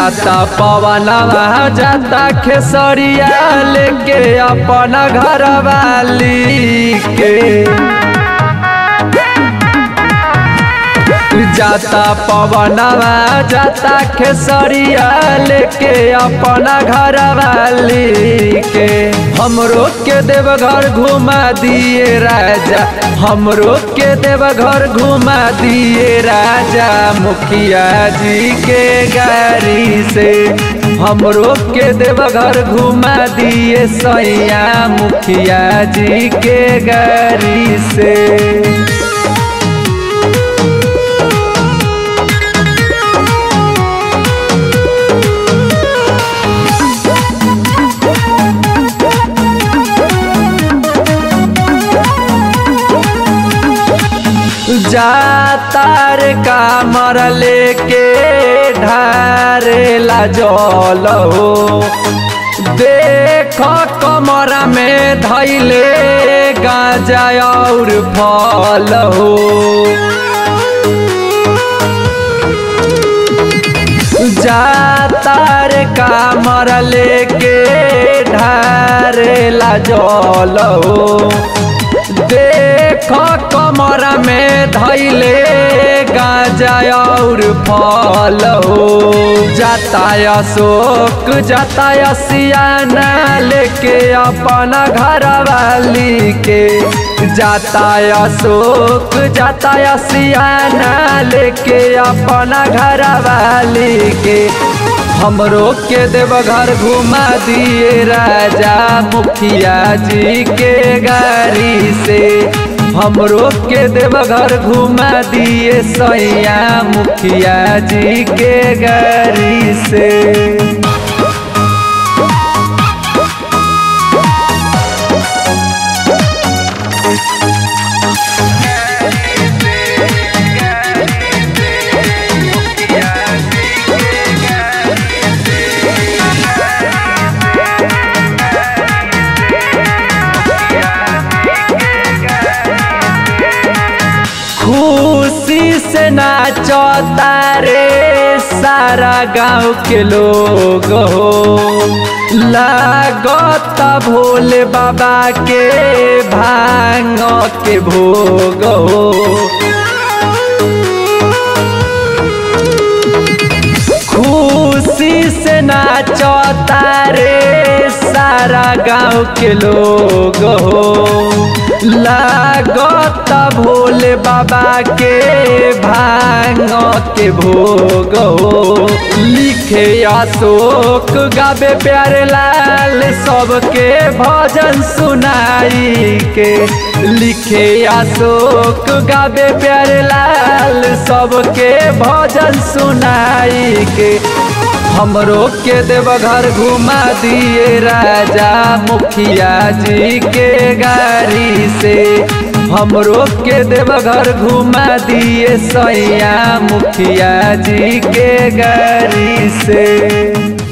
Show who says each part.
Speaker 1: जाता पवनवा जाता खेसरिया लेके अपना घर वाली के जाता पवनवा जाता खेसरिया लेके अपना घर वाली के हमरो के देवघर घुमा दिए राजा हमरो के देवघर घुमा दिए राजा मुखिया जी के गाड़ी से हमरो के देवघर घुमा दिए सैया मुखिया जी के गाड़ी से जातार कामर लेके ढारेला जल हो देख कमर में धैले गाजा और फल हो जातार कामर लेके ढारेला जल हो देख कमर में धैले गाजा और फल हो जाता अशोक जाता सियाना लेके अपना घर वाली के जाता अशोक जाता सियाना लेके अपना घर वाली के हमरो के देवघर घुमा दिए राजा मुखिया जी के गाड़ी से हमरो के देवघर घुमा दिए सैया मुखिया जी के गाड़ी से खुशी से नाचता रे सारा गांव के लोग हो लागत भोले बाबा के भांग के भोग हो खुशी से नाचता रे सारा गांव के लोग हो लागत भोले बाबा के भांग के भोग हो लिखे अशोक गावे प्यारे लाल सबके भजन सुनाई के लिखे अशोक गावे प्यारे लाल सबके भजन सुनाई के हमरो के देवघर घुमा दिए राजा मुखिया जी के गाड़ी से हमरो के देवघर घुमा दिए सैया मुखिया जी के गाड़ी से